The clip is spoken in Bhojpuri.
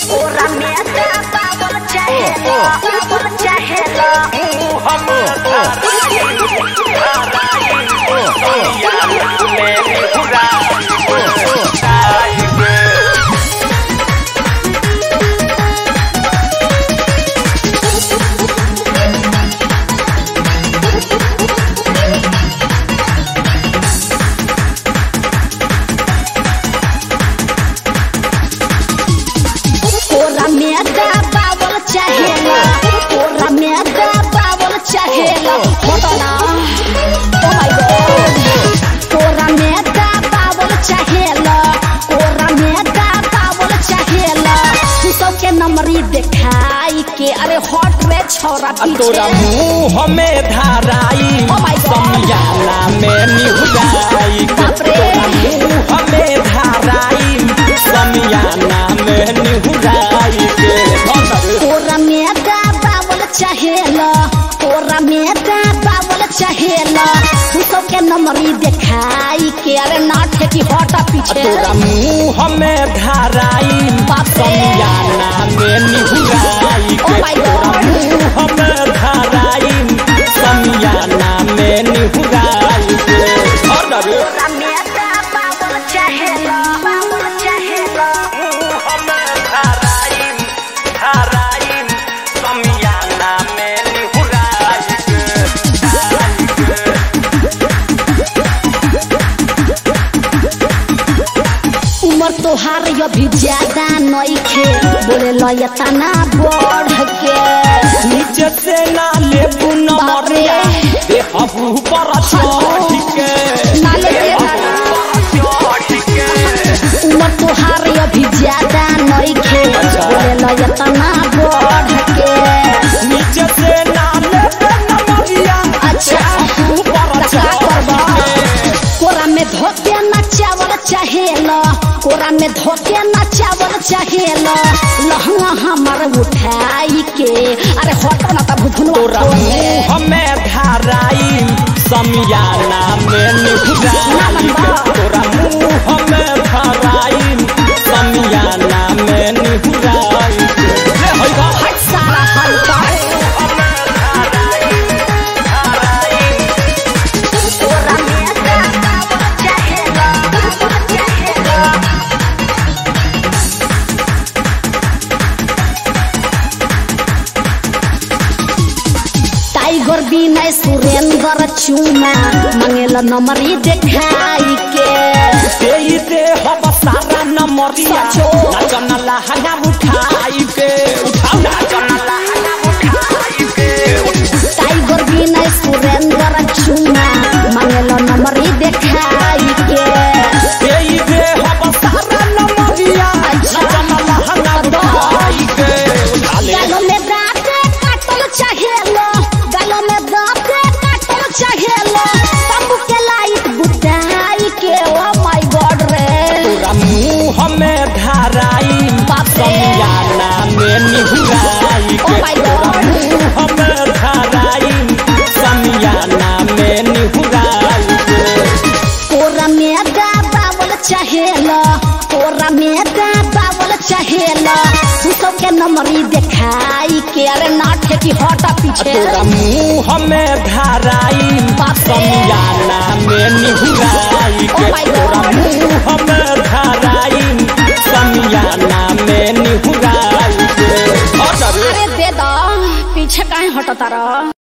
ओरा में बाबल चाहेला बाबल चाहेला हम ओरा में बाबल चाहेला ओरा में बाबल चाहेला होता ओ माय गॉड ओरा में बाबल चाहेला ओरा में बाबल चाहेला तू सबके नंबरी देखाई के अरे हट रे छोरा तोरा पीछे मुंह में धाराई Oh my God. समियाना में निहुराई बाप रे। तोरा मुंह में धाराई समियाना में निहुराई के तोरा में बाबल चाहेला तोरा में बाबल चाहेला तू सबके नंबरी देखाई के अरे नाट की हटा पीछे तोरा मुंह में धाराई बाप रे। समियाना में निहुराई Oh के my तोरा God. मुंह में धाराई समियाना में निहुराई के और रे तोरा में बाबल चाहेला बाबल चाहेला उम्र तोहार अभी ज्यादा नइखे बोले लयता ना बढ़ के नीचे से ना ले बाप रे। नमरिया देखबू पर चढ़ के नाले के उम्र तोहार अभी ज्यादा नइखे बोले लयता ना बढ़ के नीचे से ना ले नमरिया अच्छा देखबू पर का चढ़ करबा के कोरा में धोके ना चावल चाहेला कोरा में धोके ना चावल चाहेला लहंगा हमर उठाई के अरे हटो ना तब तोरा भुनवा मुंह में धाराई समियाना में निहुराई के तोरा मुंह में धाराई समियाना में निहुराई के ले होई बा हट सारा हल्का कोरा में चावल चाहेला चाहेला टाइगर बिना सुरेंद्र चूना मंगेला नंबरी देखाई के देई दे हम सारा नमरिया सचो। नाचन लहंगा उठाई के उठाओ नाचन लहंगा उठाई के टाइगर बिना सुरेंद्र चूना मंगेला नंबरी देखाई के देई दे हम सारा नमरिया नाचन लहंगा उठाई के उठा ले गालों में दांत काटल चाहेलो गालों में दांत काटल चाहेलो तंबू के लाइट बुताई के ओ माय गॉड रे तोरा मुंह में धाराई बाप रे। समियाना में निहुराई Oh के my तोरा God. मुंह में धाराई समियाना में निहुराई के कोरा में बावल चाहेला कोरा में बावल चाहेला तू सबके नंबरी देखाई के अरे नाट की हटा पीछे तोरा मुंह में धाराई बाप रे। समियाना में निहुराई के Oh my तोरा God. मुंह में धाराई समियाना में निहुराई के और अरे दे दो पीछे काहे हटता रह